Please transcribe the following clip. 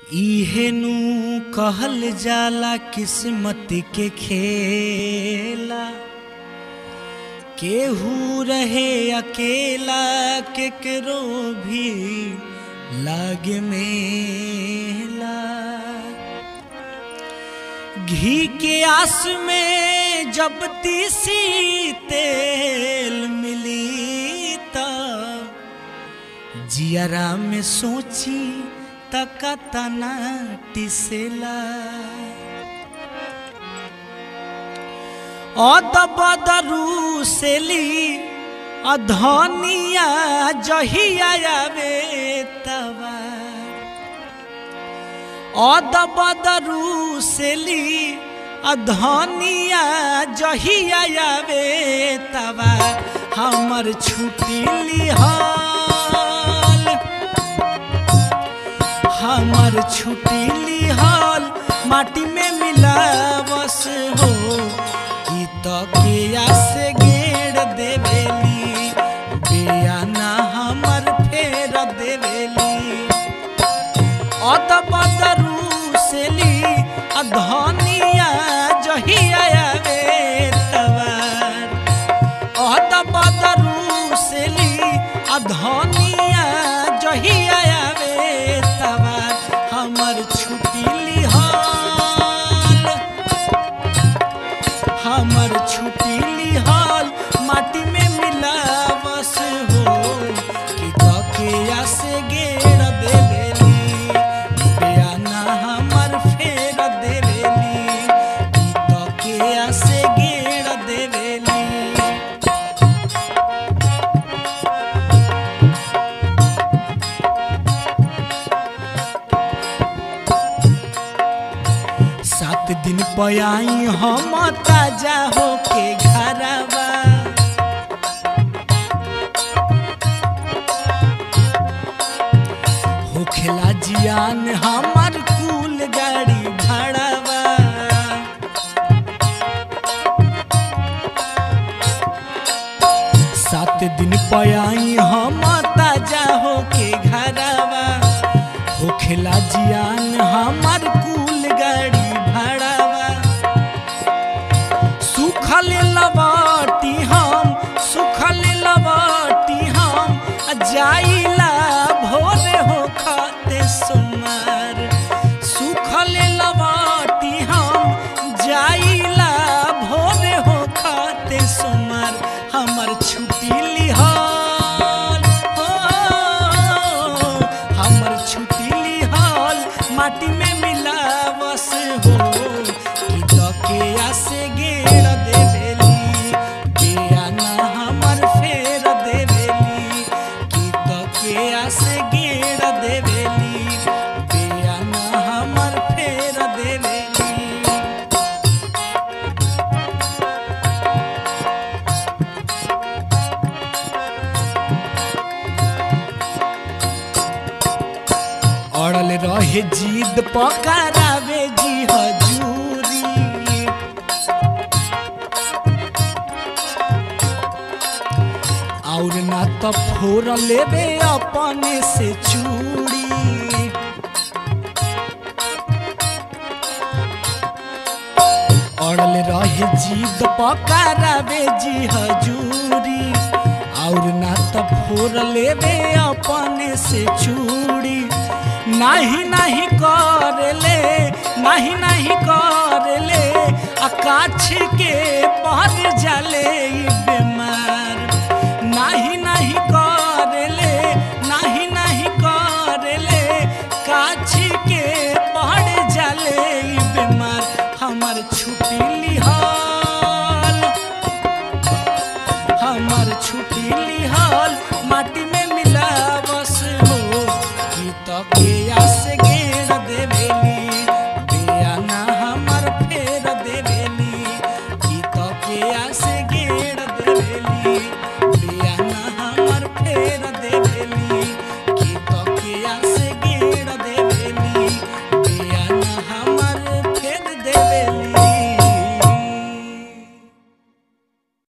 इहेनु कहल जाला किस्मत के खेला केहू रहे अकेला केकरो भी लागे मेला घी के आस में जब तीसी तेल मिली तब जियरा में सोची तका तना टिसेला अद बदरू सेली अधनिया जहिया आवे तवा अद बदरू सेली अधनिया जहिया आवे तवा हमर छुट्टी लिहाल हमर छुट्टी लिहाल माटी में मिलावस हो कि तकिया से गेड़ देवेली बेयाना हमर फेर देवेली अद बदरू सेली अधनिया जहिया आवे तवार अद बदरू सेली अधनिया जहिया आवे तवार हमर छुट्टी लिहाल हमर छुट्टी लिहाल माटी में मिलावस हो कि तकिया से गेड़ देवेली बेयाना हमर फेर देवेली कि तकिया से गेड़ देवेली सात दिन पयाई हम ताजा होके घरवा होखेला जियान हमार कुल गाड़ी भाड़ावा सात दिन पयाई हम ताजा होके घरवा होखेला जियान हमार कुल गाड़ी भाड़ावा सुखल लबाटी हम सुखल लबाटी हम जाइला भोरे हो खाते सुमार सुखल लबाटी हम जाइला भोरे हो खाते सुमार हमर छुट्टी लिहाल हो हमर छुट्टी लिहाल माटी में मिलावस हो कि तकिया से गेड़ देवेली बेयाना हमर फेर देवेली कि तकिया से गेड़ देवेली बेयाना हमर फेर देवेली अड़ल रहे जीद पकड़ावे जी हजूरी और ना तो फोर लेवे अपने से चूड़ी अड़ल रहे जीद पकड़ावे जी हजूरी और ना तो फोर लेवे अपने से चूड़ी नाही नाही कर ले नाही नाही कर ले आकाश के पर जले ई